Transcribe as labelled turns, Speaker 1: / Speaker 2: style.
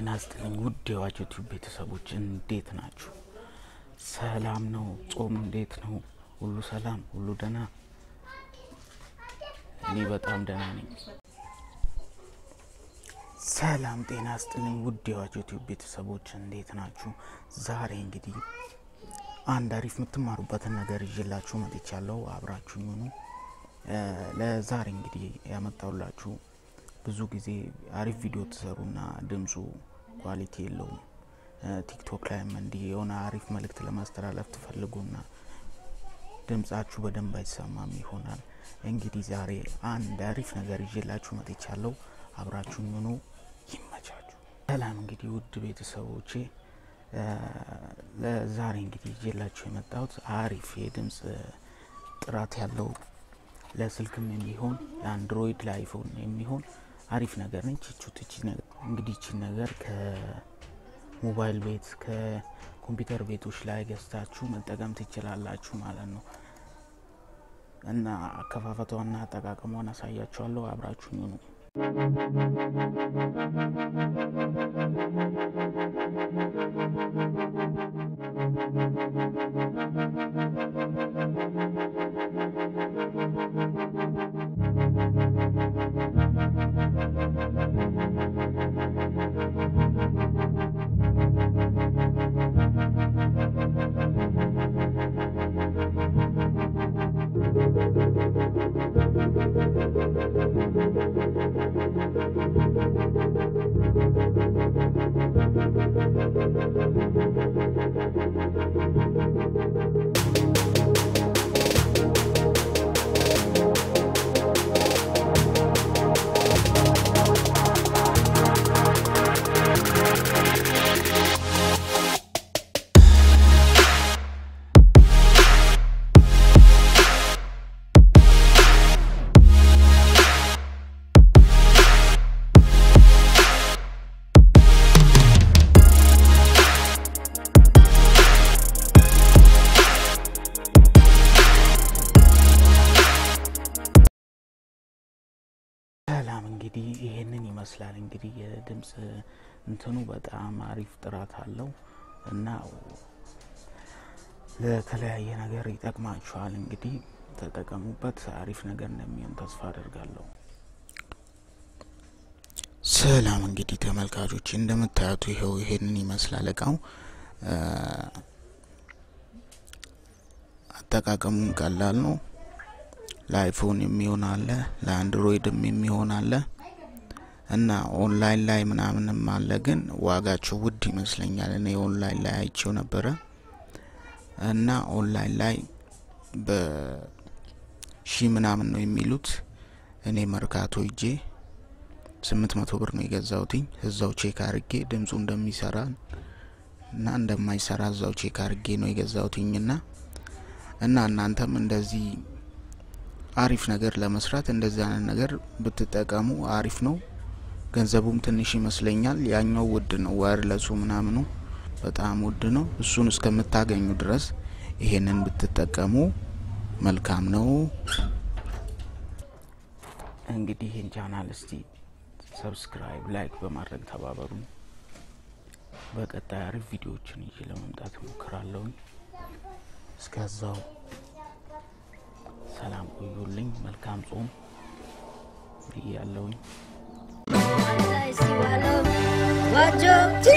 Speaker 1: ጤና ይስጥልኝ ውድ የዋጅ ዩቲዩብ ቤተሰቦች እንዴት ናችሁ? ሰላም ነው? ጾም እንዴት ነው? ሁሉ ሰላም፣ ሁሉ ደህና? እኔ በጣም ደህና ነኝ። ሰላም ጤና ይስጥልኝ ውድ የዋጅ ዩቲዩብ ቤተሰቦች እንዴት ናችሁ? ዛሬ እንግዲህ አንድ አሪፍ የምትማሩበትን ነገር ይዤላችሁ መጥቻለሁ። አብራችሁኝ ሁኑ። ለዛሬ እንግዲህ ያመጣሁላችሁ ብዙ ጊዜ አሪፍ ቪዲዮ ትሰሩና ድምፁ ኳሊቲ የለውም። ቲክቶክ ላይም እንዲህ የሆነ አሪፍ መልእክት ለማስተላለፍ ትፈልጉና ድምጻችሁ በደንብ አይሰማም ይሆናል። እንግዲህ ዛሬ አንድ አሪፍ ነገር ይዤላችሁ መጥቻለሁ። አብራችሁኝ ሁኑ። ይመቻችሁ። ሰላም እንግዲህ ውድ ቤተሰቦቼ ለዛሬ እንግዲህ ይዤላችሁ የመጣሁት አሪፍ የድምፅ ጥራት ያለው ለስልክም የሚሆን ለአንድሮይድ ለአይፎን የሚሆን አሪፍ ነገር ነች። ቹት እንግዲህ ቺ ነገር ከሞባይል ቤት ከኮምፒውተር ቤቶች ላይ ገዝታችሁ መጠቀም ትችላላችሁ ማለት ነው እና አከፋፈቷና አጠቃቀሟን አሳያችኋለሁ። አብራችሁኝ ነው። ሰላም እንግዲህ ይሄንን ይመስላል። እንግዲህ የድምፅ እንትኑ በጣም አሪፍ ጥራት አለው እና ለተለያየ ነገር ይጠቅማችኋል። እንግዲህ ተጠቀሙበት። አሪፍ ነገር እንደሚሆን ተስፋ አደርጋለሁ። ሰላም እንግዲህ ተመልካቾች እንደምታዩት ይኸው ይሄንን ይመስላል እቃው። አጠቃቀሙም ቀላል ነው። ለአይፎን የሚሆን አለ፣ ለአንድሮይድም የሚሆን አለ እና ኦንላይን ላይ ምናምንም አለ። ግን ዋጋቸው ውድ ይመስለኛል። እኔ ኦንላይን ላይ አይቼው ነበረ እና ኦንላይን ላይ በሺ ምናምን ነው የሚሉት። እኔ መርካቶ እጄ ስምንት መቶ ብር ነው የገዛውትኝ። እዛው ቼክ አርጌ ድምፁ እንደሚሰራ እና እንደማይሰራ እዛው ቼክ አርጌ ነው የገዛውትኝና እና እናንተም እንደዚህ አሪፍ ነገር ለመስራት እንደዚህ አይነት ነገር ብትጠቀሙ አሪፍ ነው። ገንዘቡም ትንሽ ይመስለኛል። ያኛው ውድ ነው፣ ዋይርለሱ ምናምኑ በጣም ውድ ነው። እሱን እስከምታገኙ ድረስ ይሄንን ብትጠቀሙ መልካም ነው። እንግዲህ ይህን ቻናል እስቲ ሰብስክራይብ፣ ላይክ በማድረግ ተባበሩ። በቀጣይ አሪፍ ቪዲዮዎችን ይዤ ለመምጣት እሞክራለሁኝ። እስከዛው ሰላም ቆዩልኝ። መልካም ጾም ብያለሁኝ።
Speaker 2: Wajo